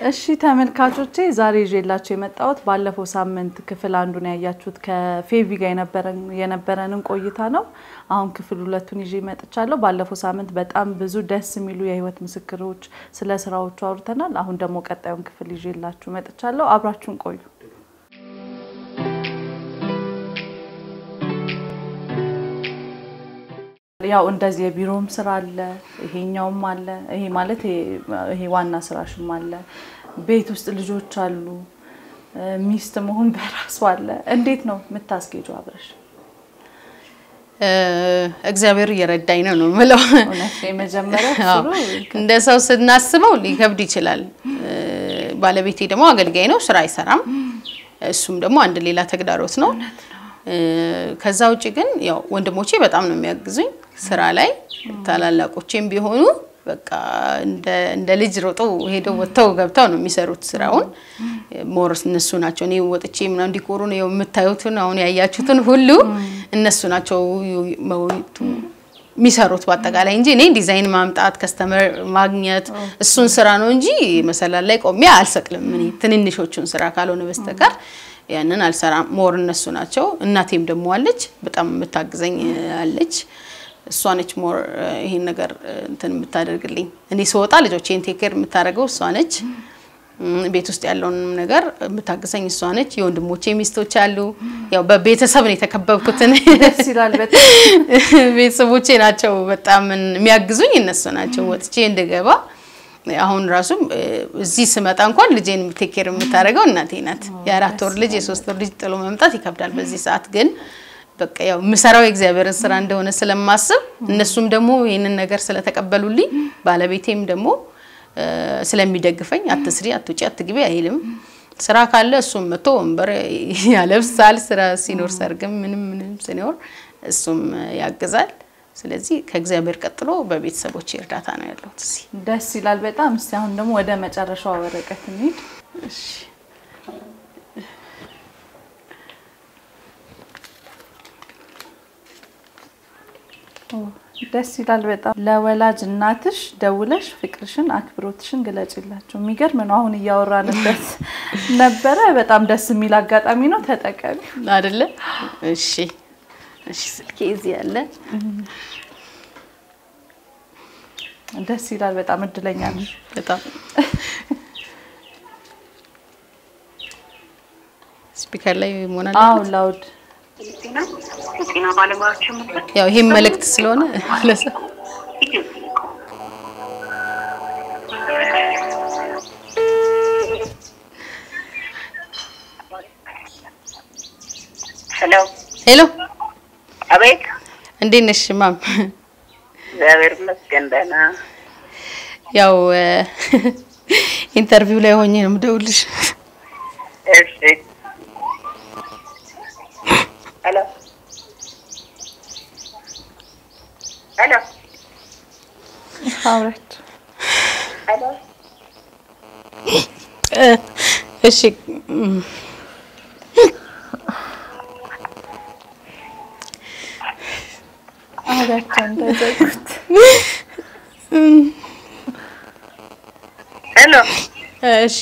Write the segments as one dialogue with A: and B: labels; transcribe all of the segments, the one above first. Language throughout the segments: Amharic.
A: እሺ ተመልካቾቼ ዛሬ ይዤላችሁ የመጣሁት ባለፈው ሳምንት ክፍል አንዱን ያያችሁት ከፌቪ ጋር የነበረንን ቆይታ ነው። አሁን ክፍል ሁለቱን ይዤ መጥቻለሁ። ባለፈው ሳምንት በጣም ብዙ ደስ የሚሉ የህይወት ምስክሮች ስለ ስራዎቹ አውርተናል። አሁን ደግሞ ቀጣዩን ክፍል ይዤላችሁ መጥቻለሁ። አብራችሁን ቆዩ። ያው እንደዚህ የቢሮም ስራ አለ፣ ይሄኛውም አለ። ይሄ ማለት ይሄ ዋና ስራሽም አለ። ቤት ውስጥ ልጆች አሉ፣ ሚስት መሆን በራሱ አለ። እንዴት ነው የምታስጌጁ አብረሽ?
B: እግዚአብሔር እየረዳኝ ነው ነው የምለው።
A: እውነት የመጀመሪያ
B: እንደ ሰው ስናስበው ሊከብድ ይችላል። ባለቤቴ ደግሞ አገልጋይ ነው፣ ስራ አይሰራም። እሱም ደግሞ አንድ ሌላ ተግዳሮት ነው። ከዛ ውጭ ግን ያው ወንድሞቼ በጣም ነው የሚያግዙኝ ስራ ላይ ታላላቆቼም ቢሆኑ በቃ እንደ ልጅ ሮጦ ሄደው ወጥተው ገብተው ነው የሚሰሩት ስራውን። ሞር እነሱ ናቸው። እኔ ወጥቼ ምናምን እንዲቆሩ ነው የምታዩትን አሁን ያያችሁትን ሁሉ እነሱ ናቸው የሚሰሩት በአጠቃላይ እንጂ እኔ ዲዛይን ማምጣት ከስተመር ማግኘት እሱን ስራ ነው እንጂ መሰላል ላይ ቆሜ አልሰቅልም። እኔ ትንንሾቹን ስራ ካልሆነ በስተቀር ያንን አልሰራም። ሞር እነሱ ናቸው። እናቴም ደግሞ አለች፣ በጣም የምታግዘኝ አለች። እሷ ነች ሞር ይሄን ነገር እንትን የምታደርግልኝ። እኔ ስወጣ ልጆቼን ቴክር የምታደርገው እሷ ነች። ቤት ውስጥ ያለውን ነገር የምታግዘኝ እሷ ነች። የወንድሞቼ ሚስቶች አሉ። ያው በቤተሰብ ነው የተከበብኩትን
A: ደስ ይላል በጣም
B: ቤተሰቦቼ ናቸው በጣም የሚያግዙኝ እነሱ ናቸው። ወጥቼ እንድገባ አሁን ራሱ እዚህ ስመጣ እንኳን ልጄን ቴኬር የምታደርገው እናቴ ናት። የአራት ወር ልጅ የሶስት ወር ልጅ ጥሎ መምጣት ይከብዳል። በዚህ ሰዓት ግን በቃ ያው የምሰራው የእግዚአብሔርን ስራ እንደሆነ ስለማስብ እነሱም ደግሞ ይህንን ነገር ስለተቀበሉልኝ ባለቤቴም ደግሞ ስለሚደግፈኝ አትስሪ፣ አትውጪ፣ አትግቢ አይልም። ስራ ካለ እሱም መጥቶ ወንበር ያለብሳል። ስራ ሲኖር ሰርግም ምንም ምንም ሲኖር እሱም ያግዛል። ስለዚህ ከእግዚአብሔር ቀጥሎ በቤተሰቦች እርዳታ ነው ያለሁት እዚህ።
A: ደስ ይላል በጣም። እስቲ አሁን ደግሞ ወደ መጨረሻው ወረቀት እንሂድ።
B: እሺ
A: ደስ ይላል በጣም። ለወላጅ እናትሽ ደውለሽ ፍቅርሽን፣ አክብሮትሽን ግለጭላቸው። የሚገርም ነው። አሁን እያወራንበት ነበረ። በጣም ደስ የሚል አጋጣሚ ነው። ተጠቀሚ
B: አይደለ? እሺ እሺ። ስልኬ እዚህ ያለ
A: ደስ ይላል በጣም። እድለኛ ነሽ
B: በጣም ስፒከር ላይ መሆን
A: አዎ፣
B: አለበት።
A: ላውድ
C: የጤና ባለሙያዎች
B: ያው ይሄም መልእክት ስለሆነ ለሰው
C: ሄሎ፣
B: ሄሎ፣
C: አቤት።
B: እንዴት ነሽ ማም?
C: እግዚአብሔር ይመስገን ደህና።
B: ያው ኢንተርቪው ላይ ሆኜ ነው የምደውልሽ።
C: እሺ። ሄሎ፣ ሄሎ፣
A: አውረድ
C: ሄሎ።
B: እሺ እም፣
A: አውሪያቸው እንዳይዘጉት።
C: ሄሎ፣
B: እሺ።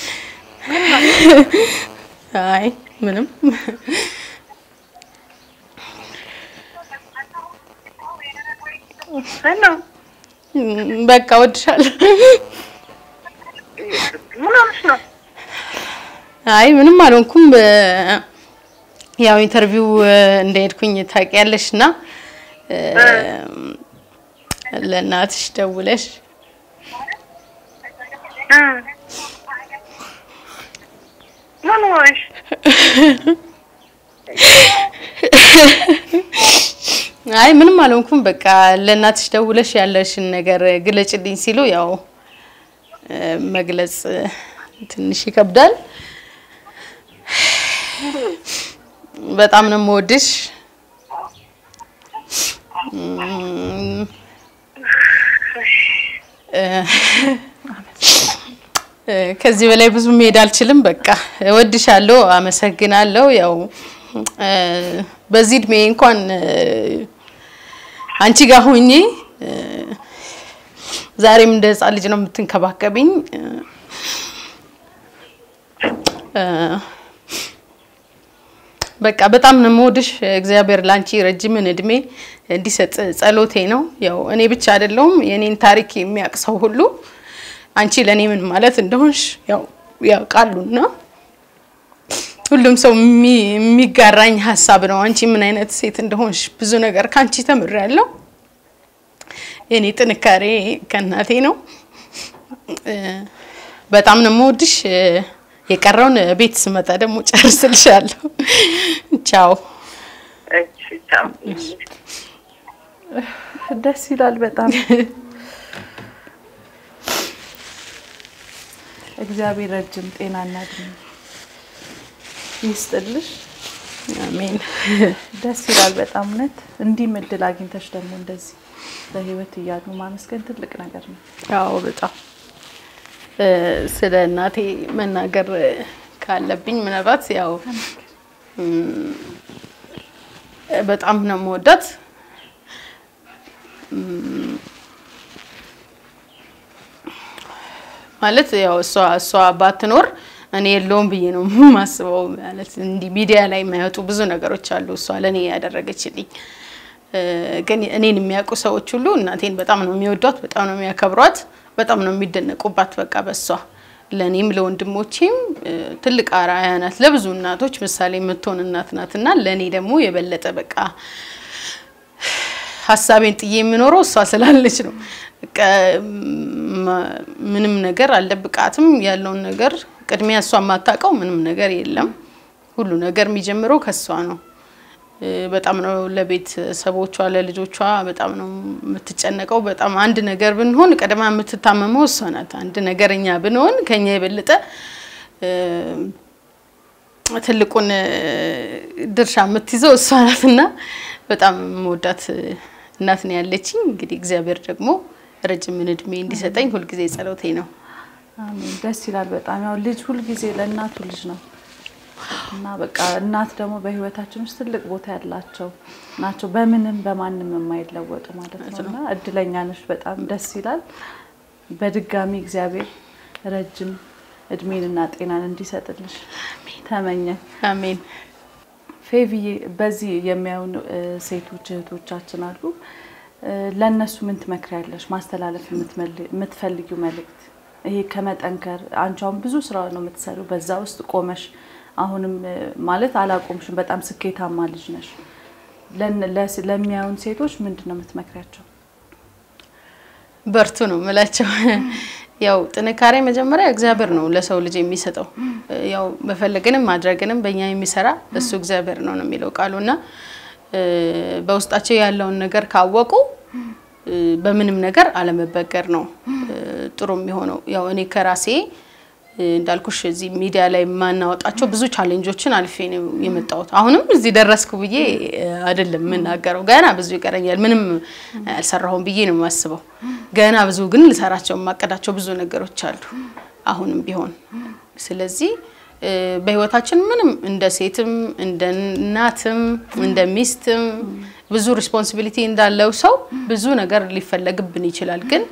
B: አይ ምንም
C: ሄሎ።
B: በቃ ወድሻለሁ።
C: ምን ሆነሽ ነው?
B: አይ ምንም አልሆንኩም። በ- ያው ኢንተርቪው እንደሄድኩኝ ታውቂያለሽ እና እ፣ ለእናትሽ ደውለሽ
C: እ ምን ሆነሽ?
B: አይ ምንም አልሆንኩም። በቃ ለእናትሽ ደውለሽ ያለሽን ነገር ግለጭልኝ ሲሉ ያው እ፣ መግለጽ ትንሽ ይከብዳል። በጣም ነው የምወድሽ። እም፣ እ፣ እ፣ ከዚህ በላይ ብዙ መሄድ አልችልም። በቃ እወድሻለሁ፣ አመሰግናለሁ። ያው እ፣ በዚህ እድሜ እንኳን እ፣ አንቺ ጋር ሆኜ እ፣ ዛሬም እንደ ህፃን ልጅ ነው የምትንከባከብኝ። እ፣ በቃ በጣም ነው የምወድሽ። እግዚአብሔር ላንቺ ረጅምን እድሜ እንዲሰጥ ጸሎቴ ነው። ያው እኔ ብቻ አይደለሁም የኔን ታሪክ የሚያውቅ ሰው ሁሉ አንቺ ለእኔ ምን ማለት እንደሆንሽ ያው ያውቃሉና ሁሉም ሰው የሚጋራኝ ሀሳብ ነው። አንቺ ምን አይነት ሴት እንደሆንሽ ብዙ ነገር ከአንቺ ተምሬያለሁ። የኔ ጥንካሬ ከእናቴ ነው። በጣም ነው የምወድሽ። የቀረውን ቤት ስመጣ ደግሞ ጨርስልሻለሁ። ቻው።
C: እሺ ቻው።
A: ደስ ይላል በጣም እግዚአብሔር ረጅም ጤናና እድሜ ይስጥልሽ።
B: አሜን።
A: ደስ ይላል በጣም እውነት። እንዲህም እድል አግኝተሽ ደግሞ እንደዚህ በህይወት እያሉ ማመስገን ትልቅ ነገር ነው።
B: አዎ በጣም ስለ እናቴ መናገር ካለብኝ ምናልባት ያው በጣም ነው የምወዳት። ማለት ያው እሷ እሷ ባትኖር እኔ የለውም ብዬ ነው የማስበው። ማለት እንዲህ ሚዲያ ላይ የማይወጡ ብዙ ነገሮች አሉ እሷ ለእኔ ያደረገችልኝ። ግን እኔን የሚያውቁ ሰዎች ሁሉ እናቴን በጣም ነው የሚወዷት፣ በጣም ነው የሚያከብሯት፣ በጣም ነው የሚደነቁባት። በቃ በሷ ለእኔም ለወንድሞቼም ትልቅ አርአያ ናት። ለብዙ እናቶች ምሳሌ የምትሆን እናት ናት እና ለእኔ ደግሞ የበለጠ በቃ ሀሳቤን ጥዬ የምኖረው እሷ ስላለች ነው። በቃ ምንም ነገር አልደብቃትም። ያለውን ነገር ቅድሚያ እሷ የማታውቀው ምንም ነገር የለም። ሁሉ ነገር የሚጀምረው ከእሷ ነው። በጣም ነው ለቤተሰቦቿ ለልጆቿ በጣም ነው የምትጨነቀው። በጣም አንድ ነገር ብንሆን ቀድማ የምትታመመው እሷ ናት። አንድ ነገር እኛ ብንሆን ከኛ የበለጠ ትልቁን ድርሻ የምትይዘው እሷ ናት እና በጣም የምወዳት እናት ነው ያለችኝ። እንግዲህ እግዚአብሔር ደግሞ ረጅምን እድሜ እንዲሰጠኝ ሁልጊዜ ጸሎቴ ነው።
A: አሜን። ደስ ይላል በጣም ያው ልጅ ሁልጊዜ ለእናቱ ልጅ ነው እና በቃ እናት ደግሞ በህይወታችን ውስጥ ትልቅ ቦታ ያላቸው ናቸው። በምንም በማንም የማይለወጡ ማለት ነው እና እድለኛ ነሽ። በጣም ደስ ይላል። በድጋሚ እግዚአብሔር ረጅም እድሜንና ጤናን እንዲሰጥልሽ ተመኘን።
B: አሜን።
A: ፌቪዬ በዚህ የሚያዩን ሴቶች እህቶቻችን አሉ። ለእነሱ ምን ትመክሪያለሽ? ማስተላለፍ የምትፈልጊው መልእክት ይሄ ከመጠንከር አንቺ አሁን ብዙ ስራ ነው የምትሰሪው። በዛ ውስጥ ቆመሽ አሁንም ማለት አላቆምሽም። በጣም ስኬታማ ልጅ ነሽ። ለሚያዩን ሴቶች ምንድን ነው የምትመክሪያቸው?
B: በርቱ ነው የምላቸው። ያው ጥንካሬ መጀመሪያ እግዚአብሔር ነው ለሰው ልጅ የሚሰጠው። ያው መፈለግንም ማድረግንም በእኛ የሚሰራ እሱ እግዚአብሔር ነው ነው የሚለው ቃሉ እና በውስጣቸው ያለውን ነገር ካወቁ በምንም ነገር አለመበገር ነው ጥሩ የሚሆነው። ያው እኔ ከራሴ እንዳልኩሽ እዚህ ሚዲያ ላይ የማናወጣቸው ብዙ ቻሌንጆችን አልፌ ነው የመጣሁት። አሁንም እዚህ ደረስኩ ብዬ አይደለም የምናገረው። ገና ብዙ ይቀረኛል። ምንም አልሰራሁም ብዬ ነው የማስበው። ገና ብዙ ግን ልሰራቸው የማቀዳቸው ብዙ ነገሮች አሉ አሁንም ቢሆን። ስለዚህ በህይወታችን ምንም እንደ ሴትም እንደ እናትም እንደ ሚስትም ብዙ ሪስፖንሲቢሊቲ እንዳለው ሰው ብዙ ነገር ሊፈለግብን ይችላል ግን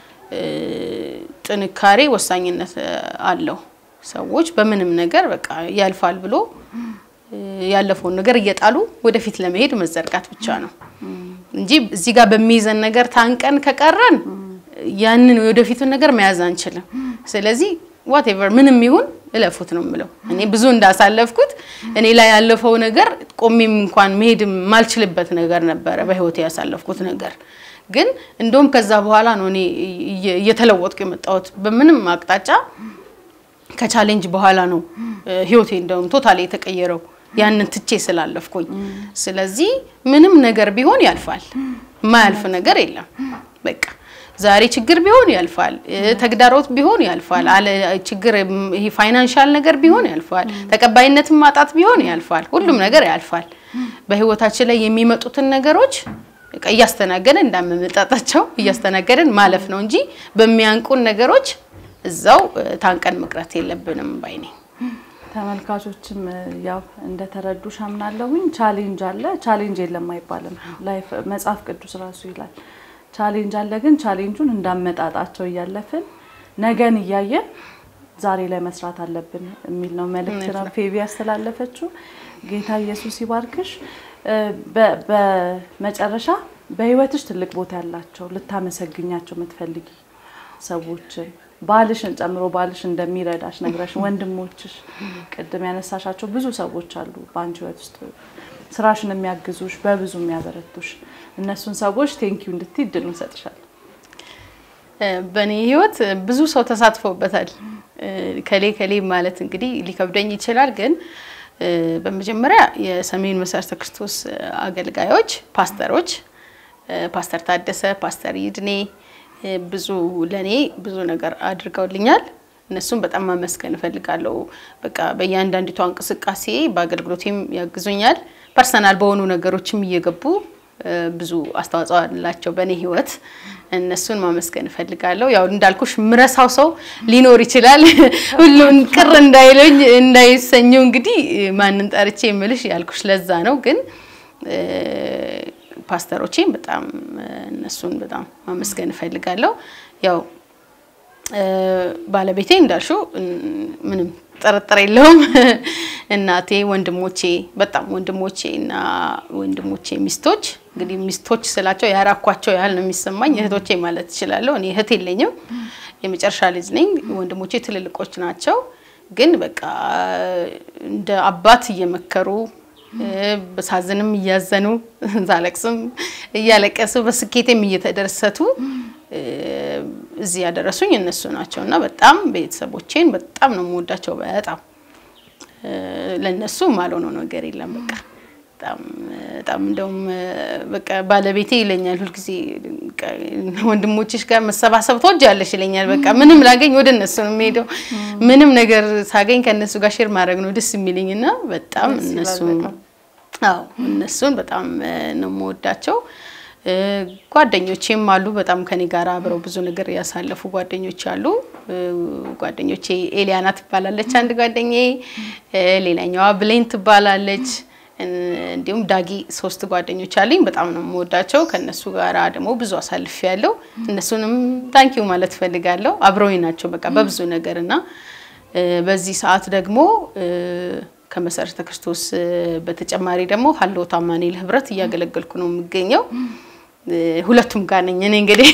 B: ጥንካሬ ወሳኝነት አለው። ሰዎች በምንም ነገር በቃ ያልፋል ብሎ ያለፈውን ነገር እየጣሉ ወደፊት ለመሄድ መዘርጋት ብቻ ነው እንጂ እዚህ ጋር በሚይዘን ነገር ታንቀን ከቀረን ያንን ወደፊቱን ነገር መያዝ አንችልም። ስለዚህ ዋቴቨር ምንም ይሁን እለፉት ነው የምለው። እኔ ብዙ እንዳሳለፍኩት እኔ ላይ ያለፈው ነገር ቆሜም እንኳን መሄድ የማልችልበት ነገር ነበረ በህይወት ያሳለፍኩት ነገር ግን እንደውም ከዛ በኋላ ነው እኔ እየተለወጥኩ የመጣሁት። በምንም አቅጣጫ ከቻሌንጅ በኋላ ነው ህይወቴ እንደውም ቶታሊ የተቀየረው ያንን ትቼ ስላለፍኩኝ። ስለዚህ ምንም ነገር ቢሆን ያልፋል፣ የማያልፍ ነገር የለም። በቃ ዛሬ ችግር ቢሆን ያልፋል፣ ተግዳሮት ቢሆን ያልፋል፣ አለ ችግር ይሄ ፋይናንሻል ነገር ቢሆን ያልፋል፣ ተቀባይነትን ማጣት ቢሆን ያልፋል። ሁሉም ነገር ያልፋል። በህይወታችን ላይ የሚመጡትን ነገሮች በቃ እያስተናገደን እንዳመመጣጣቸው እያስተናገደን ማለፍ ነው እንጂ በሚያንቁን ነገሮች እዛው ታንቀን መቅረት የለብንም ባይ ነኝ።
A: ተመልካቾችም ያው እንደተረዱሽ አምናለሁኝ። ቻሌንጅ አለ፣ ቻሌንጅ የለም አይባልም። ላይፍ መጽሐፍ ቅዱስ ራሱ ይላል ቻሌንጅ አለ፣ ግን ቻሌንጁን እንዳመጣጣቸው እያለፍን ነገን እያየን ዛሬ ላይ መስራት አለብን የሚል ነው መልእክት ነው ፌቢ ያስተላለፈችው። ጌታ ኢየሱስ ይባርክሽ። እ፣ በ- በመጨረሻ በህይወትሽ ትልቅ ቦታ ያላቸው ልታመሰግኛቸው የምትፈልጊ ሰዎችን ባልሽን ጨምሮ ባልሽ እንደሚረዳሽ ነግረሽ ወንድሞችሽ፣ ቅድም ያነሳሻቸው ብዙ ሰዎች አሉ በአንቺ ህይወት ውስጥ ስራሽን የሚያግዙሽ በብዙ የሚያበረቱሽ እነሱን ሰዎች ቴንኪዩ እንድትይ እድል እንሰጥሻለን።
B: እ፣ በእኔ ህይወት ብዙ ሰው ተሳትፎበታል። እ፣ ከሌ ከሌ ማለት እንግዲህ ሊከብደኝ ይችላል፣ ግን እ፣ በመጀመሪያ የሰሜን መሰረተ ክርስቶስ አገልጋዮች፣ ፓስተሮች እ፣ ፓስተር ታደሰ፣ ፓስተር ይድኔ እ፣ ብዙ ለእኔ ብዙ ነገር አድርገውልኛል። እነሱም በጣም ማመስገን እፈልጋለሁ። በቃ በእያንዳንዲቷ እንቅስቃሴ በአገልግሎቴም ያግዙኛል። ፐርሰናል በሆኑ ነገሮችም እየገቡ እ፣ ብዙ አስተዋጽኦ አላቸው በእኔ ህይወት። እነሱን ማመስገን እፈልጋለሁ። ያው እንዳልኩሽ ምረሳው ሰው ሊኖር ይችላል። ሁሉን ቅር እንዳይለኝ እንዳይሰኙ እንግዲህ ማንን ጠርቼ የምልሽ ያልኩሽ ለዛ ነው። ግን እ፣ ፓስተሮቼን በጣም እ፣ እነሱን በጣም ማመስገን እፈልጋለሁ። ያው እ፣ ባለቤቴ እንዳልሽው እ፣ ምንም ጥርጥር የለውም። እናቴ፣ ወንድሞቼ በጣም ወንድሞቼ እና ወንድሞቼ ሚስቶች እንግዲህ ሚስቶች ስላቸው ያራኳቸው ያህል ነው የሚሰማኝ። እህቶቼ ማለት እችላለሁ። እኔ እህት የለኝም፣ የመጨረሻ ልጅ ነኝ። ወንድሞቼ ትልልቆች ናቸው። ግን በቃ እንደ አባት እየመከሩ እ፣ በሳዝንም እያዘኑ ሳለቅስም እያለቀሱ በስኬቴም እየተደሰቱ እ፣ እዚህ ያደረሱኝ እነሱ ናቸው እና በጣም ቤተሰቦቼን በጣም ነው የምወዳቸው። በጣም እ፣ ለእነሱ ማልሆነው ነገር የለም። በቃ በጣም በጣም እንደውም እ፣ በቃ ባለቤቴ ይለኛል ሁልጊዜ በቃ ወንድሞችሽ ጋር መሰባሰብ ትወጃለሽ ይለኛል። በቃ ምንም ላገኝ ወደ እነሱ ነው የምሄደው። ምንም ነገር ሳገኝ ከእነሱ ጋር ሼር ማድረግ ነው ደስ የሚለኝ እና በጣም
A: ደስ ይላል
B: እነሱ
A: በጣም።
B: አዎ እነሱን በጣም እ፣ ነው የምወዳቸው። እ፣ ጓደኞቼም አሉ በጣም ከኔ ጋር አብረው ብዙ ነገር ያሳለፉ ጓደኞች አሉ። እ፣ ጓደኞቼ ኤሊያና ትባላለች አንድ ጓደኛዬ፣ እ፣ ሌላኛዋ ብሌን ትባላለች። እ፣ እንዲሁም ዳጊ ሶስት ጓደኞች አሉኝ። በጣም ነው የምወዳቸው። ከእነሱ ጋር ደግሞ ብዙ አሳልፍ ያለው እነሱንም ታንኪዩ ማለት ፈልጋለሁ። አብረውኝ ናቸው በቃ በብዙ ነገር እና እ፣ በዚህ ሰዓት ደግሞ እ፣ ከመሰረተ ክርስቶስ እ፣ በተጨማሪ ደግሞ ሀሎ አማኑኤል ህብረት እያገለገልኩ ነው የምገኘው። እ፣ ሁለቱም ጋር ነኝ እኔ እንግዲህ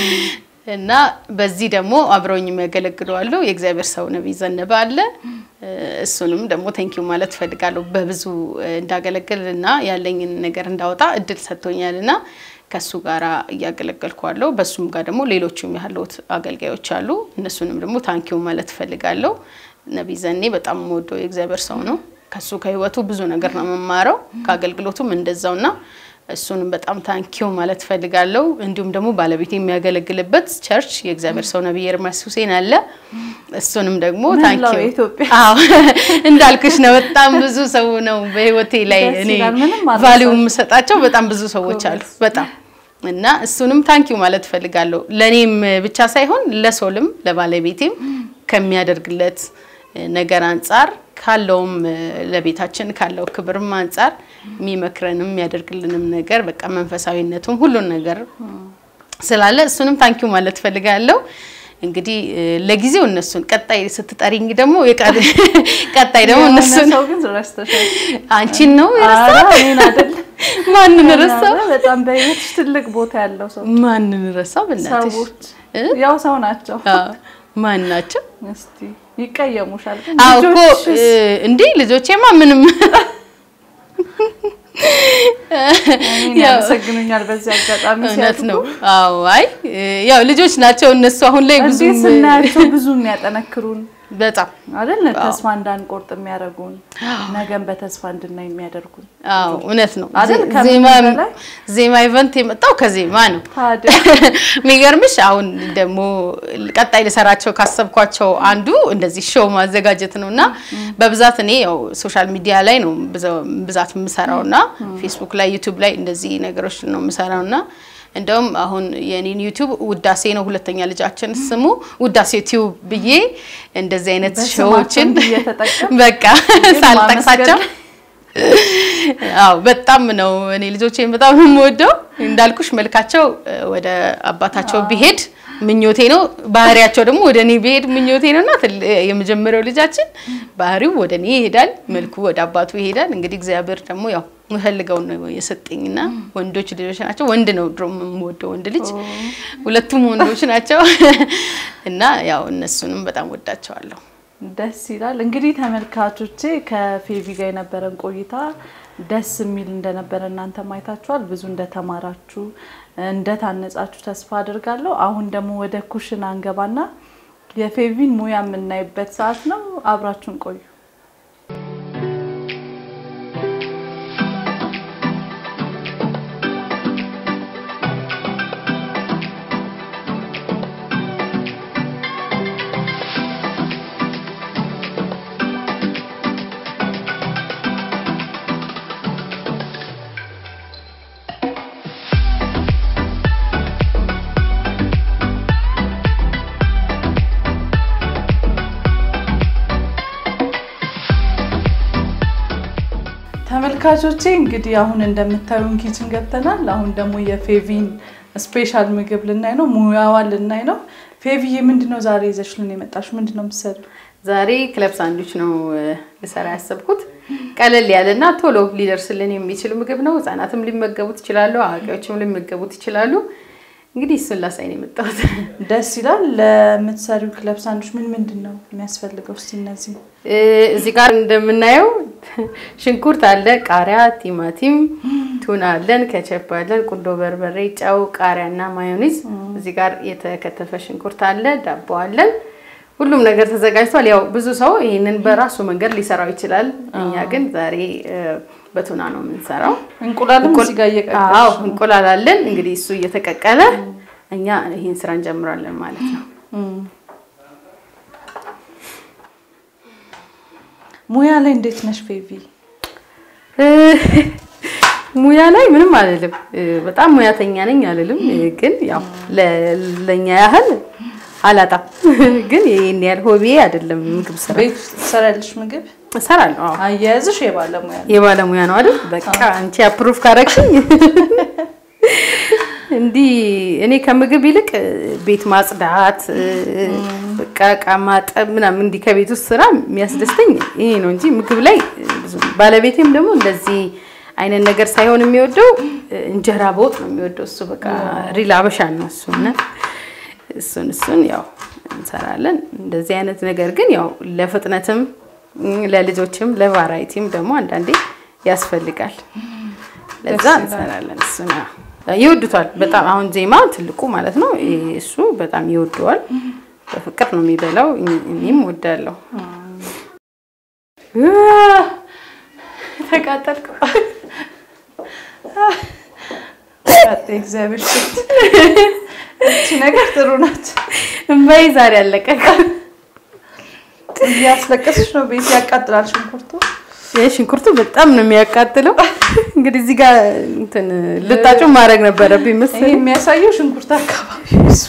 B: እና በዚህ ደግሞ አብረውኝ የሚያገለግሉ አሉ። የእግዚአብሔር ሰው ነቢይ ዘነበ አለ። እ፣ እሱንም ደግሞ ቴንኪዩ ማለት እፈልጋለሁ በብዙ እ፣ እንዳገለግል እና ያለኝን ነገር እንዳወጣ እድል ሰጥቶኛል እና ከሱ ጋር እያገለገልኩ አለው። በሱም ጋር ደግሞ ሌሎቹም ያሉት አገልጋዮች አሉ። እነሱንም ደግሞ ታንኪዩ ማለት እፈልጋለሁ። ነቢይ ዘኔ በጣም የምወደው የእግዚአብሔር ሰው ነው። ከሱ ከህይወቱ ብዙ ነገር ነው የምማረው፣ ከአገልግሎቱም እንደዛውና እሱንም በጣም ታንኪው ማለት እፈልጋለሁ። እንዲሁም ደግሞ ባለቤት የሚያገለግልበት ቸርች የእግዚአብሔር ሰው ነቢይ ኤርሚያስ ሁሴን አለ። እሱንም ደግሞ
A: መላው
B: ታንኪው
A: የኢትዮጵያ
B: አዎ እንዳልኩሽ ነው። በጣም ብዙ ሰው ነው በህይወቴ ላይ
A: ደስ
B: እኔ
A: ይላል። ምንም አልረሳሽም።
B: ቫሊዩ የምሰጣቸው በጣም ብዙ ሰዎች አሉ።
A: ጎበዝ።
B: በጣም እና እሱንም ታንኪው ማለት እፈልጋለሁ። ለእኔም ብቻ ሳይሆን ለሶልም ለባለቤቴም ከሚያደርግለት ነገር አንጻር ካለውም ለቤታችን ካለው ክብርም አንጻር የሚመክረንም የሚያደርግልንም ነገር በቃ መንፈሳዊነቱም ሁሉን ነገር ስላለ እሱንም ታንኪው ማለት እፈልጋለሁ። እንግዲህ እ፣ ለጊዜው እነሱን ቀጣይ ስትጠሪኝ ደግሞ የቀ- ቀጣይ ደግሞ
A: የሆነ
B: እነሱን
A: ሰው ግን ረስተሻል።
B: አንቺን ነው
A: ኧረ
B: የረሳው?
A: እኔን አይደለም።
B: ማንን ረሳው?
A: በጣም በህይወትሽ ትልቅ ቦታ ያለው ሰው
B: ማንን ረሳው? በእናትሽ
A: ሰዎች
B: እ?
A: ያው ሰው ናቸው።
B: አዎ። ማን ናቸው?
A: እስቲ ይቀየሙሻል። ግን
B: አዎ እኮ
A: ልጆችሽ
B: እ፣ እንዴ ልጆቼማ ምንም
A: እኔን
B: ያው
A: ያመሰግኑኛል በዚህ አጋጣሚ
B: እውነት
A: ሲያድጉ።
B: ነው። አዎ አይ እ፣ ያው ልጆች ናቸው እነሱ አሁን ላይ ብዙ
A: እንዴት ስናያቸው ብዙ የሚያጠነክሩን
B: በጣም
A: አይደል? ተስፋ እንዳንቆርጥ የሚያደርጉን ነገን በተስፋ እንድናይ የሚያደርጉን
B: አዎ እውነት ነው።
A: አይደል?
B: ዜ-
A: ከምንም
B: ዜማ
A: በላይ
B: ዜማ ኢቨንት የመጣው ከዜማ ነው።
A: ታዲያ
B: የሚገርምሽ አሁን ደግሞ ቀጣይ ልሰራቸው ካሰብኳቸው አንዱ እንደዚህ ሾው ማዘጋጀት ነው እና በብዛት እኔ ያው ሶሻል ሚዲያ ላይ ነው ብዛ- ብዛት የምሰራው እና ፌስቡክ ላይ ዩቲዩብ ላይ እንደዚህ ነገሮች ነው የምሰራው እና እንደውም አሁን የኔን ዩቲዩብ ውዳሴ ነው ሁለተኛ ልጃችን ስሙ ውዳሴ ቲዩብ ብዬ እንደዚህ አይነት
A: በስማቸው
B: ሾዎችን
A: እንዲህ እየተጠቀም
B: በቃ ሳልጠቅሳቸው አዎ በጣም ነው እኔ ልጆቼን በጣም ነው የምወደው። እንዳልኩሽ መልካቸው እ፣ ወደ አባታቸው ቢሄድ ምኞቴ ነው። ባህሪያቸው ደግሞ ወደ እኔ ቢሄድ ምኞቴ ነው እና ትል- የመጀመሪያው ልጃችን ባህሪው ወደ እኔ ይሄዳል፣ መልኩ ወደ አባቱ ይሄዳል። እንግዲህ እግዚአብሔር ደግሞ ያው የምፈልገውን ነው የሰጠኝና ወንዶች ልጆች ናቸው። ወንድ ነው ድሮ የምወደው ወንድ ልጅ፣ ሁለቱም ወንዶች ናቸው እና ያው እነሱንም በጣም ወዳቸዋለሁ።
A: ደስ ይላል። እንግዲህ ተመልካቾቼ ከፌቪ ጋር የነበረን ቆይታ ደስ የሚል እንደነበረ እናንተ ማየታችኋል። ብዙ እንደተማራችሁ እንደታነጻችሁ ተስፋ አድርጋለሁ። አሁን ደግሞ ወደ ኩሽና እንገባና የፌቪን ሙያ የምናይበት ሰዓት ነው። አብራችሁን ቆዩ። ተመልካቾቼ እንግዲህ አሁን እንደምታዩን ኪችን ገብተናል። አሁን ደግሞ የፌቪን ስፔሻል ምግብ ልናይ ነው፣ ሙያዋን ልናይ ነው። ፌቪዬ ምንድነው ዛሬ ይዘሽልን የመጣሽ? ምንድነው የምትሰሪው?
B: ዛሬ ክለብ ሳንዱች ነው እ፣ ልሰራ ያሰብኩት። ቀለል ያለና ቶሎ ሊደርስልን የሚችል ምግብ ነው። ህጻናትም ሊመገቡት ይችላሉ፣ አዋቂዎችም ሊመገቡት ይችላሉ። እንግዲህ እሱን ላሳይ ነው የመጣሁት።
A: ደስ ይላል። ለምትሰሪው ክለብ ሳንዱች ምን ምንድን ነው የሚያስፈልገው? እስቲ እነዚህ
B: እ፣ እዚህ ጋር እንደምናየው ሽንኩርት አለ፣ ቃሪያ፣ ቲማቲም፣ ቱና አለን፣ ከቸፕ አለን፣ ቁንዶ በርበሬ፣ ጨው፣ ቃሪያ እና ማዮኔዝ። እዚህ ጋር የተከተፈ ሽንኩርት አለ፣ ዳቦ አለን። ሁሉም ነገር ተዘጋጅቷል። ያው ብዙ ሰው ይህንን በራሱ መንገድ ሊሰራው ይችላል። እኛ ግን ዛሬ እ፣ በቱና ነው የምንሰራው።
A: እንቁላልም እዚህ ጋር
B: አዎ
A: እየቀቀልሽ
B: እንቁላል አለን። እንግዲህ እሱ እየተቀቀለ እኛ ይህን ስራ እንጀምራለን ማለት ነው።
A: ሙያ ላይ እንዴት ነሽ ፌቪ?
B: እ፣ ሙያ ላይ ምንም አልልም። እ፣ በጣም ሙያተኛ ነኝ አልልም። እ፣ ግን ያው ለ- ለኛ ያህል አላጣም። ግን ይህን ያህል ሆቤ አይደለም ምግብ ስራ
A: ቤት ውስጥ ትሰሪያለሽ ምግብ?
B: እሰራለሁ። አዎ
A: አያያዝሽ የባለሙያ ነው።
B: የባለሙያ ነው አይደል? በቃ አንቺ አፕሩቭ ካረግሽኝ እንዲህ እኔ ከምግብ ይልቅ እ፣ ቤት ማጽዳት እ፣ በቃ እቃ ማጠብ ምናምን እንዲህ ከቤት ውስጥ ስራ የሚያስደስተኝ ይሄ ነው እንጂ ምግብ ላይ እ፣ ብዙም ባለቤቴም ደግሞ እንደዚህ አይነት ነገር ሳይሆን የሚወደው እ፣ እንጀራ በወጥ ነው የሚወደው እሱ በቃ ሪል አበሻ ነው እሱ እና እሱን እሱን ያው እንሰራለን። እንደዚህ አይነት ነገር ግን ያው ለፍጥነትም እም፣ ለልጆችም ለቫራይቲም ደግሞ አንዳንዴ ያስፈልጋል። ለዛ
A: ደስ ይላል።
B: እንሰራለን። እሱ ነው ይወዱታል በጣም አሁን ዜማ ትልቁ ማለት ነው። ይሄ እሱ በጣም ይወደዋል። በፍቅር ነው የሚበላው። እኔ- እኔም ወዳለሁ። ተቃጠልኩ።
A: ቀጥ እግዚአብሔር ሽት እቺ ነገር ጥሩ ናት።
B: እምባዬ ዛሬ አለቀ።
A: እያስለቀስሽ ነው። ቤት ያቃጥላል ሽንኩርቱ።
B: ይህ ሽንኩርቱ በጣም ነው የሚያቃጥለው። እንግዲህ እዚህ ጋር እንትን ልጣጩ ማድረግ ነበረብኝ
A: ይሄ
B: መሰለኝ።
A: የሚያሳየው ሽንኩርት አካባቢ ብዙ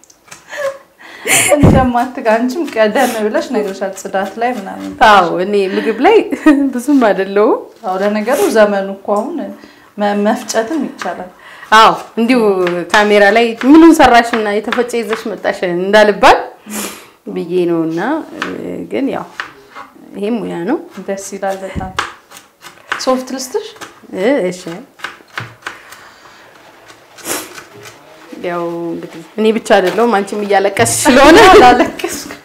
A: እንደማትጋ አንቺም ቀደም ብለሽ ነግረሻል፣ ጽዳት ላይ ምናምን።
B: አዎ እኔ ምግብ ላይ ብዙም አይደለሁም።
A: አዎ ለነገሩ ዘመኑ እኮ አሁን መ- መፍጨትም ይቻላል።
B: አዎ እንዲሁ ካሜራ ላይ ምኑን ሰራሽ እና የተፈጨ ይዘሽ መጣሽ እንዳልባል ብዬ ነው። እና እ፣ ግን ያው ይሄ ሙያ ነው።
A: ደስ ይላል በጣም። ሶፍት ልስጥሽ?
B: እ፣ እሺ ያው እንግዲህ እኔ ብቻ አይደለሁም አንቺም እያለቀስሽ ስለሆነ
A: አላለቀስኩም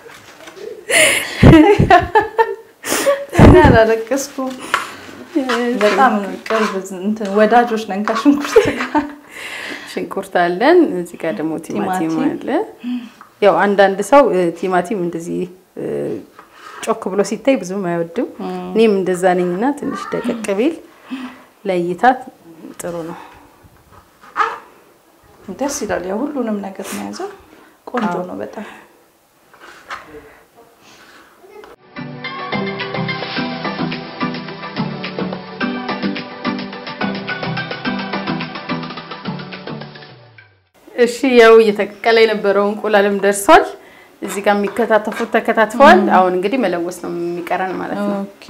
A: እኔ አላለቀስኩም። በጣም ቅርብ እንትን ወዳጆች ነን ከሽንኩርት ጋር።
B: ሽንኩርት አለን። እዚህ ጋር ደግሞ ቲማቲም
A: ቲማቲም።
B: አለ። ያው አንዳንድ ሰው እ፣ ቲማቲም እንደዚህ እ፣ ጮክ ብሎ ሲታይ ብዙም አይወድም። እኔም እንደዛ ነኝና ትንሽ ደቀቅ ቢል ለእይታ ጥሩ ነው።
A: ደስ ይላል። ያው ሁሉንም ነገር መያዘው ቆንጆ ነው በጣም።
B: እሺ ያው እየተቀቀለ የነበረው እንቁላልም ደርሷል። እዚህ ጋር የሚከታተፉት ተከታትፈዋል። አሁን እንግዲህ መለወስ ነው የሚቀረን ማለት ነው።
A: ኦኬ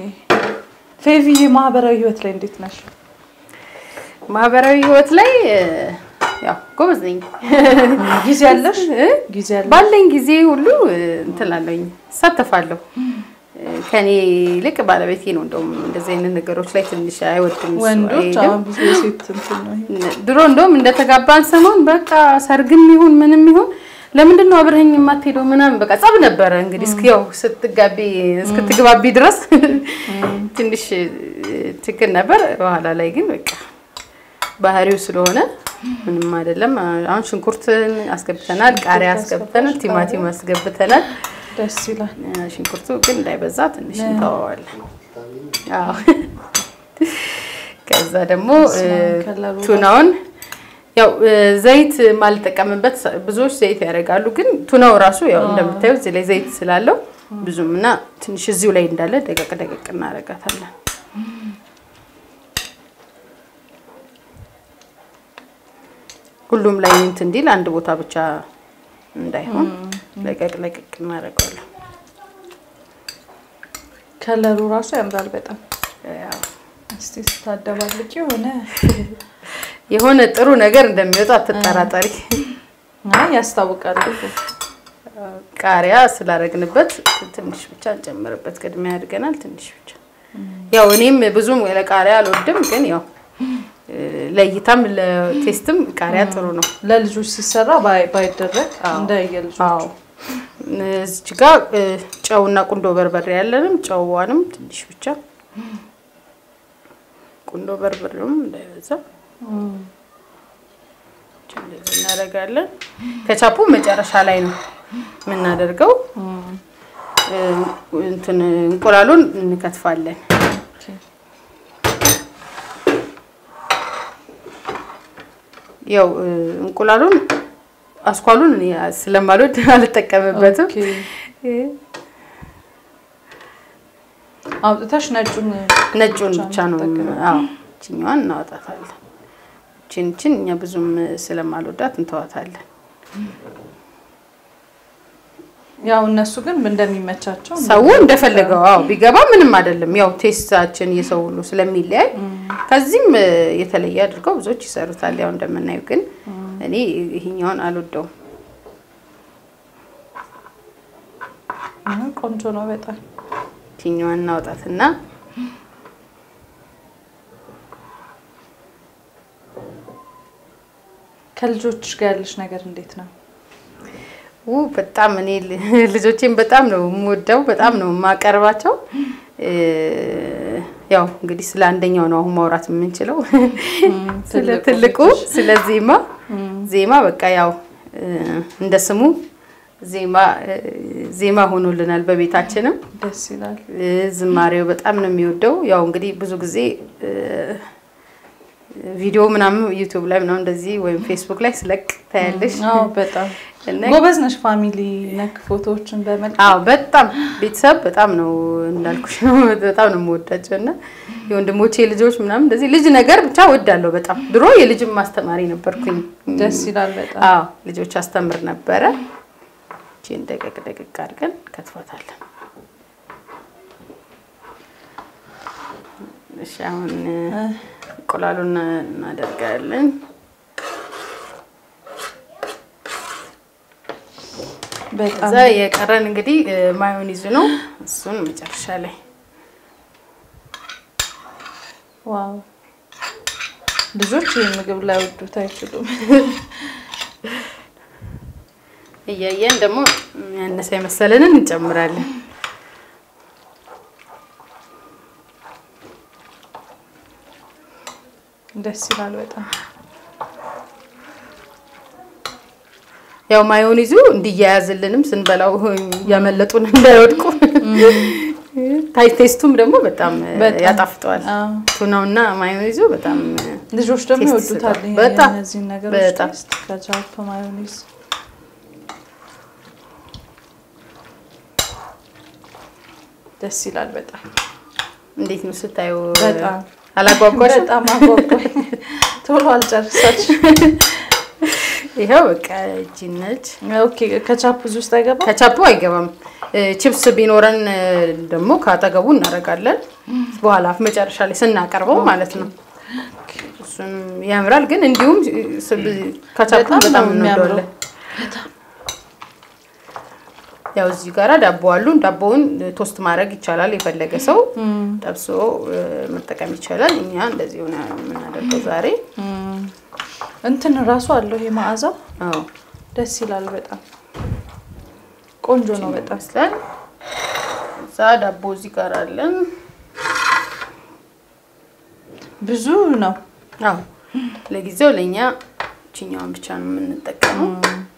A: ፌቪዬ ማህበራዊ ህይወት ላይ እንዴት ነሽ?
B: ማህበራዊ ህይወት ላይ እ፣ ያው ጎበዝ ነኝ።
A: ጊዜ ያለሽ ጊዜ ያለሽ
B: ባለኝ ጊዜ ሁሉ እንትን እላለሁኝ እሳተፋለሁ። ከኔ ይልቅ ባለቤቴ ነው እንደውም እንደዚህ አይነት ነገሮች ላይ ትንሽ አይወድም። እሱ
A: ወንዶች
B: አይሄድም።
A: አሁን ብዙ የሴት እንትን ነው ይሄ።
B: ድሮ እንደውም እንደተጋባን ሰሞን በቃ ሰርግም ይሁን ምንም ይሁን ለምንድን ነው አብረኸኝ የማትሄደው ምናምን በቃ ጸብ ነበረ። እንግዲህ እስኪ ያው ስትጋቢ እስክትግባቢ ድረስ ትንሽ ችግር ነበር። በኋላ ላይ ግን በቃ ባህሪው ስለሆነ ምንም አይደለም። አሁን ሽንኩርት አስገብተናል፣ ቃሪያ አስገብተናል፣ ቲማቲም አስገብተናል።
A: ደስ ይላል።
B: ሽንኩርቱ ግን እንዳይበዛ ትንሽ እንተዋዋለን። አዎ። ከዛ ደግሞ እ፣
A: ከለሩ
B: ቱናውን ያው እ፣ ዘይት ማልጠቀምበት ብዙዎች ዘይት ያደርጋሉ፣ ግን ቱናው ራሱ ያው እንደምታዩ እዚህ ላይ ዘይት ስላለው ብዙም እና ትንሽ እዚሁ ላይ እንዳለ ደቀቅ ደቀቅ እናደርጋታለን። ሁሉም ላይ እንትን እንዲል አንድ ቦታ ብቻ እንዳይሆን ለቀቅ ለቀቅ እናደርገዋለን።
A: ከለሩ ራሱ ያምራል በጣም።
B: ያው
A: እስቲ ስታደባልቂ የሆነ
B: የሆነ ጥሩ ነገር እንደሚወጣ አትጠራጠሪ።
A: አይ ያስታውቃል።
B: ቃሪያ ስላደረግንበት ትንሽ ብቻ እንጨምርበት። ቅድሚያ ያድገናል ትንሽ ብቻ። ያው እኔም ብዙም ለቃሪያ አልወድም፣ ግን ያው እ፣ ለእይታም ለቴስትም ቃሪያ ጥሩ ነው።
A: ለልጆች ሲሰራ ባይ- ባይደረግ እንደ የልጆች
B: አዎ እዚች ጋር እ፣ ጨውና ቁንዶ በርበሬ ያለንም ጨዋንም ትንሽ ብቻ ቁንዶ በርበሬውም እንዳይበዛ እንደዚህ እናደርጋለን። ከቻፑ መጨረሻ ላይ ነው የምናደርገው። እ፣ እንትን እንቁላሉን እንከትፋለን። ያው እ፣ እንቁላሉን አስኳሉን እኔ ስለማልወድ አልጠቀምበትም።
A: ኦኬ። አውጥተሽ ነጩን
B: ነጩን ብቻ ነው።
A: የምትጠቀሚው?
B: አዎ ችኛዋን እናወጣታለን። ችን ችን እኛ ብዙም ስለማልወዳት እንተዋታለን።
A: ያው እነሱ ግን እንደሚመቻቸው
B: ሰው እንደፈለገው አዎ ቢገባ ምንም አይደለም። ያው ቴስታችን የሰው ሁሉ ስለሚለያይ ከዚህም እ፣ የተለየ አድርገው ብዙዎች ይሰሩታል። ያው እንደምናየው ግን እኔ ይሄኛውን አልወደውም።
A: አዎ፣ ቆንጆ ነው በጣም።
B: ችኛዋን እናወጣትና
A: ከልጆች ጋር ያለሽ ነገር እንዴት ነው?
B: ው በጣም እኔ ል- ልጆቼን በጣም ነው የምወደው፣ በጣም ነው የማቀርባቸው። እ፣ ያው እንግዲህ ስለ አንደኛው ነው አሁን ማውራት የምንችለው ስለ
A: ትልቁ
B: ትልቁ ስለ ዜማ ዜማ በቃ ያው እ፣ እንደ ስሙ ዜማ እ፣ ዜማ ሆኖልናል በቤታችንም
A: ደስ ይላል።
B: እ፣ ዝማሬው በጣም ነው የሚወደው። ያው እንግዲህ ብዙ ጊዜ እ፣ ቪዲዮ ምናምን ዩቲዩብ ላይ ምናምን እንደዚህ ወይም ፌስቡክ ላይ ስለቅ ታያለሽ።
A: አዎ በጣም
B: እና
A: ጎበዝ ነሽ። ፋሚሊ ነክ ፎቶዎችን በመልክ
B: አዎ በጣም ቤተሰብ በጣም ነው እንዳልኩሽ ነው በጣም ነው የምወዳቸው እና የወንድሞቼ ልጆች ምናምን እንደዚህ ልጅ ነገር ብቻ ወዳለሁ በጣም ድሮ የልጅም ማስተማሪ ነበርኩኝ
A: ደስ ይላል በጣም።
B: አዎ ልጆች አስተምር ነበረ እቺን ደቀቅ ደቀቅ አድርገን ከትፏታለን እሺ አሁን እንቁላሉን እናደርጋለን
A: በጣም
B: እዛ የቀረን እንግዲህ እ፣ ማዮኒዝ ነው እሱን መጨረሻ ላይ
A: ዋው ልጆች ይህን ምግብ ላይ ወዱት አይችሉም።
B: እያየን ደግሞ ያነሰ የመሰለንን እንጨምራለን።
A: ደስ ይላል በጣም።
B: ያው ማዮኒዙ እንዲያያዝልንም ስንበላው እያመለጡን እንዳይወድቁ ታይ ቴስቱም ደግሞ በጣም
A: በጣም።
B: ያጣፍጠዋል።
A: አዎ።
B: ቱናውና ማዮኒዙ በጣም
A: ልጆች ደግሞ
B: ቴስት
A: ይወዱታል
B: ይሰጣል።
A: ይሄ-
B: በጣም፣
A: እነዚህን ነገሮች
B: በጣም።
A: ቴስት ከቻፕ ማዮኔዝ ደስ ይላል በጣም
B: እንዴት ነው ስታዩ?
A: በጣም
B: አላጓጓሽም?
A: በጣም አጓጓኝ። ቶሎ አልጨርሳች።
B: ይኸው በቃ እቺ ነች።
A: ኦኬ ከቻፕ እዚህ ውስጥ አይገባም።
B: ከቻፑ አይገባም። እ፣ ቺፕስ ቢኖረን እ፣ ደግሞ ካጠገቡ እናደርጋለን። በኋላ መጨረሻ ላይ ስናቀርበው ማለት ነው። እሱንም ያምራል። ግን እንዲሁም ከቻፕም
A: በጣም
B: በጣም
A: ነው የሚያምረው።
B: እንወደዋለን። ያው እዚህ ጋራ ዳቦ አሉን። ዳቦውን ቶስት ማድረግ ይቻላል። የፈለገ ሰው ጠብሶ እ፣ መጠቀም ይቻላል። እኛ እንደዚህ ሆነ የምናደርገው ዛሬ።
A: እንትን ራሱ አለው ይሄ መዓዛው
B: አዎ
A: ደስ ይላል። በጣም ቆንጆ ነው። በጣም
B: ይመስላል። እዛ ዳቦ እዚህ ጋር አለን።
A: ብዙ ነው።
B: አዎ ለጊዜው ለእኛ ችኛዋን ብቻ ነው የምንጠቀመው።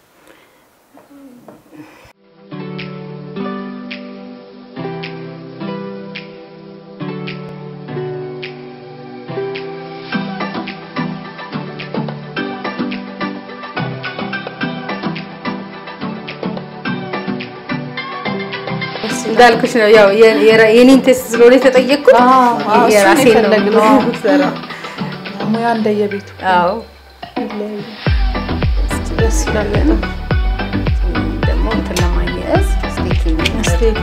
B: እንዳልኩሽ ነው ያው የ- የራ- የኔን ቴስት ስለሆነ የተጠየቅኩት
A: አዎ፣ አዎ፣ እሱን
B: የራሴን ነው
A: የፈለግነው።
B: የምሰራው።
A: ሙያ እንደየቤቱ
B: አዎ
A: ይለያያል። ደስ ይላል በጣም
B: ደግሞ እንትን ለማያያዝ ስቴኪንግ
A: ስቴክ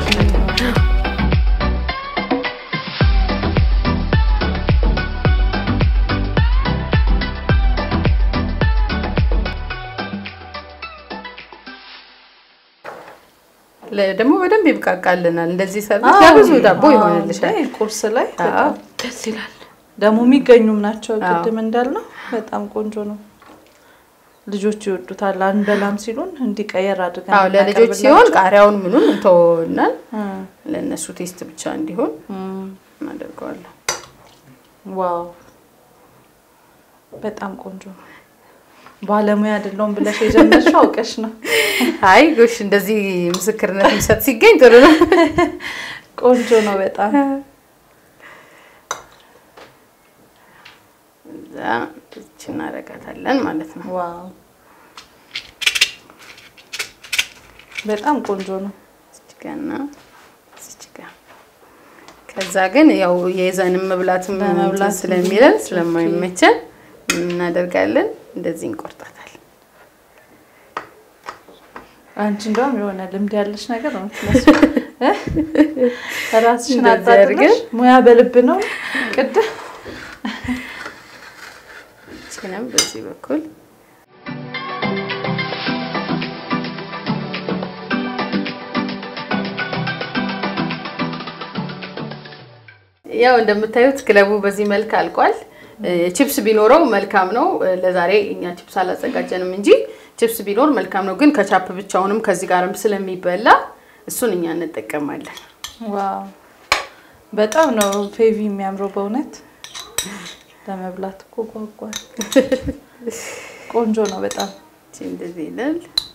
B: ለ- ደግሞ በደንብ ይብቃቃልናል። እንደዚህ ሰርቪስ ለብዙ ዳቦ ይሆንልሻል።
A: አዎ፣ ቁርስ ላይ
B: አዎ።
A: በጣም ደስ ይላል። ደግሞ የሚገኙም ናቸው።
B: አዎ።
A: ቅድም እንዳልነው በጣም ቆንጆ ነው። ልጆች ይወዱታል። አንበላም ሲሉን እንዲቀየር አድርገን
B: አዎ ለልጆች ሲሆን ቃሪያውን ምኑን እንተወናል። ለእነሱ ቴስት ብቻ እንዲሆን እናደርገዋለን።
A: ዋው በጣም ቆንጆ ነው። ባለሙያ አይደለሁም ብለሽ የጀመርሽው አውቀሽ ነው።
B: አይ ጎሽ እንደዚህ ምስክርነት የሚሰጥ ሲገኝ ጥሩ ነው።
A: ቆንጆ ነው በጣም
B: እዛ እች እናደርጋታለን ማለት ነው።
A: ዋው በጣም ቆንጆ ነው።
B: እዚች ጋ እና እዚች ጋ። ከዛ ግን ያው የይዘንም መብላትም
A: ለመብላት
B: እንትን ስለሚለን ስለማይመቸን ምን እናደርጋለን እንደዚህ እንቆርጣታለን።
A: አንቺ እንደውም የሆነ ልምድ ያለሽ ነገር ነው የምትመስለው እ? ራስሽን
B: እንደዚህ
A: አጣጥመሽ
B: አድርገን
A: ሙያ በልብ ነው ቅድም
B: እችንም በዚህ በኩል ያው እንደምታዩት ክለቡ በዚህ መልክ አልቋል። እ፣ ቺፕስ ቢኖረው መልካም ነው። እ፣ ለዛሬ እኛ ቺፕስ አላዘጋጀንም እንጂ ቺፕስ ቢኖር መልካም ነው። ግን ከቻፕ ብቻውንም ከዚህ ጋርም ስለሚበላ እሱን እኛ እንጠቀማለን።
A: ዋው በጣም ነው ፌቪ የሚያምረው በእውነት ለመብላት እኮ ጓጓል። ቆንጆ ነው በጣም
B: እቺ እንደዚህ ይላል።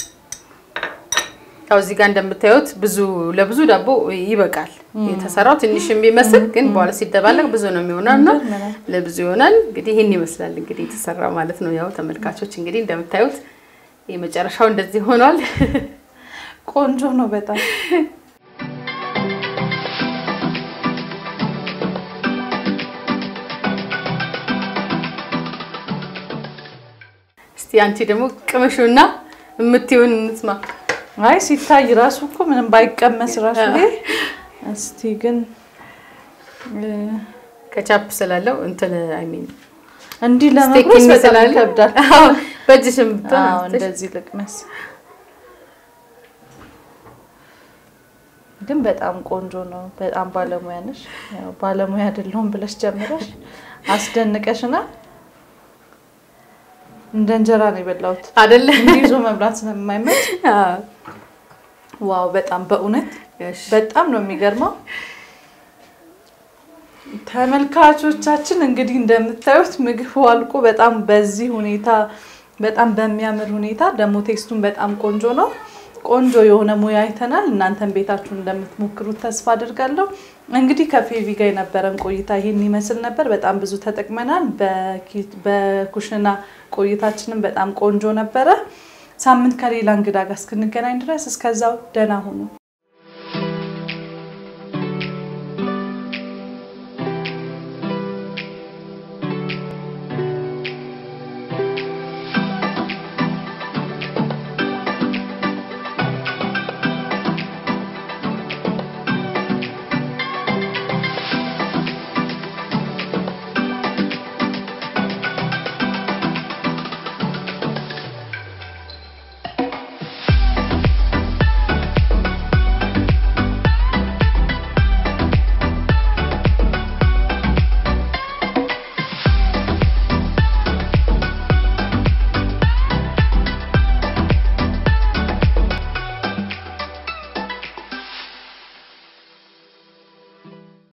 B: ያው እዚህ ጋር እንደምታዩት ብዙ ለብዙ ዳቦ ይበቃል። የተሰራው ትንሽ የሚመስል ግን በኋላ ሲደባለቅ ብዙ ነው የሚሆነው እና
A: ይገርመናል።
B: ለብዙ ይሆናል። እንግዲህ ይህን ይመስላል እንግዲህ የተሰራ ማለት ነው። ያው ተመልካቾች እንግዲህ እንደምታዩት የመጨረሻው እንደዚህ ሆኗል።
A: ቆንጆ ነው በጣም
B: እስቲ አንቺ ደግሞ ቅመሹና የምትይውን እንስማ።
A: አይ ሲታይ ራሱ እኮ ምንም ባይቀመስ ራሱ ይሄ እስቲ ግን እ፣
B: ከቻፕ ስላለው እንትን አይ ሚን
A: እንዲህ
B: ስቴክ
A: ለመቁረስ በጣም
B: ስላለ
A: ይከብዳል።
B: አዎ፣ በእጅሽም ብትሆን
A: አዎ
B: አንስተሽ
A: እንደዚህ ልቅመስ። ግን በጣም ቆንጆ ነው። በጣም ባለሙያ ነሽ። ያው ባለሙያ አይደለሁም ብለሽ ጀምረሽ አስደንቀሽናል። እንደ እንጀራ ነው የበላሁት።
B: አይደለ?
A: እንዲህ ይዞ መብላት ስለማይመች
B: አዎ።
A: ዋው በጣም በእውነት
B: እሺ።
A: በጣም ነው የሚገርመው። ተመልካቾቻችን እንግዲህ እንደምታዩት ምግቡ አልቆ በጣም በዚህ ሁኔታ በጣም በሚያምር ሁኔታ ደግሞ ቴስቱን በጣም ቆንጆ ነው። ቆንጆ የሆነ ሙያ አይተናል። እናንተን ቤታችሁን እንደምትሞክሩት ተስፋ አድርጋለሁ። እንግዲህ ከፌቪ ጋር የነበረን ቆይታ ይህን ይመስል ነበር። በጣም ብዙ ተጠቅመናል። በኪ- በኩሽና ቆይታችንም በጣም ቆንጆ ነበረ። ሳምንት ከሌላ እንግዳ ጋር እስክንገናኝ ድረስ እስከዛው ደህና ሁኑ።